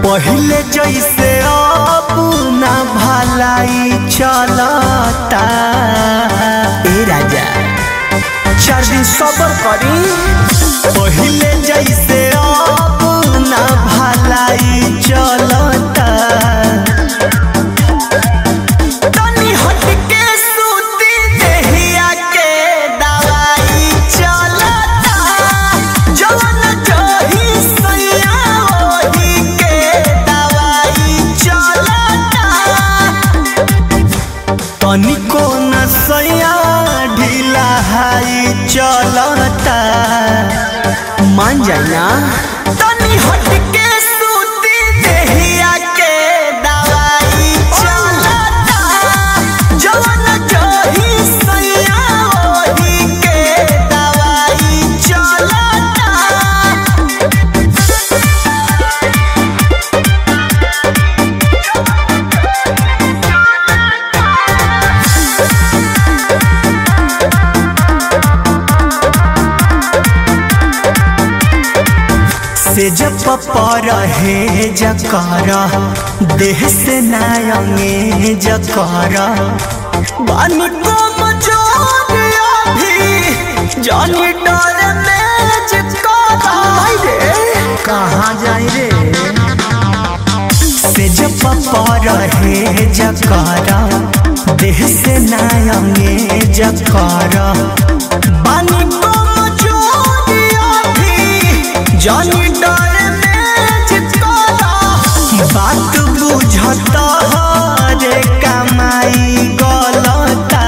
पहिले जैसे अब ना भलाई चलता ए राजा चार दिन सबर करी पहिले जैसे अब ना भलाई चलता तनी हटके सूती देहिया के दवाई चलता जवन जही सैया ओही के दवाई चलता तनिको न सैया ढीला हाई चलता मान जाए ना तनी हटके सूती देहिया के दवाई चलता जवन जही सैया ओही के दवाई चलता से जब पर है जकर देह से नायंगे जकर बानी को मजोरिया भी जानी डर में जिकरा रे कहाँ जाई रे से जब पर है जकर देह से नायंगे जकर बानी को मजोरिया भी जानी डर में चिपकाला बात बुझता रे कमाई गलता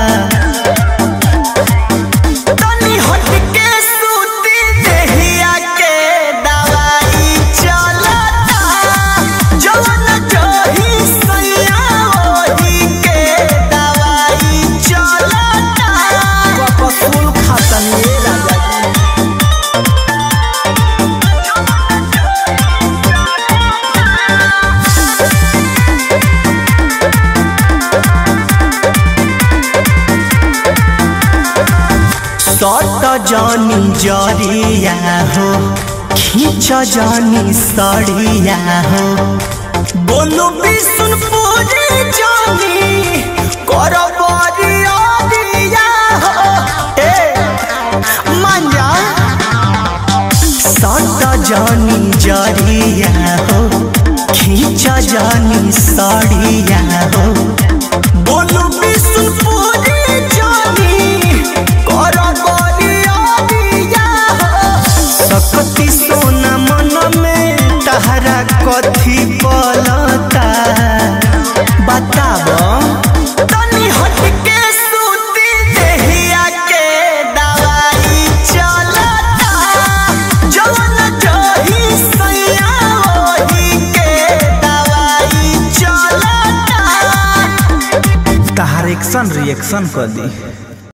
तनी हटके सूती देहिया के दवाई चलता जवन जही सैया ओही के दवाई चलता कपसूल खातन ये राजा जी सट जानी जरिया हो खींच जानी सड़िया हो बोलो विष्णुपुरी जानी कर बरिया दिया हो ए मान जा सट जानी जरिया हो खींच जानी सड़िया हो बोलो विष्णुपुरी जानी कर बरिया दिया हो सकती सोना मन में तहरा कथी पलता बताब तनी हटके सूती देहिया के दवाई चलता जवन जही सैया ओही के दवाई चलता तहार एक्शन रिएक्शन कर दी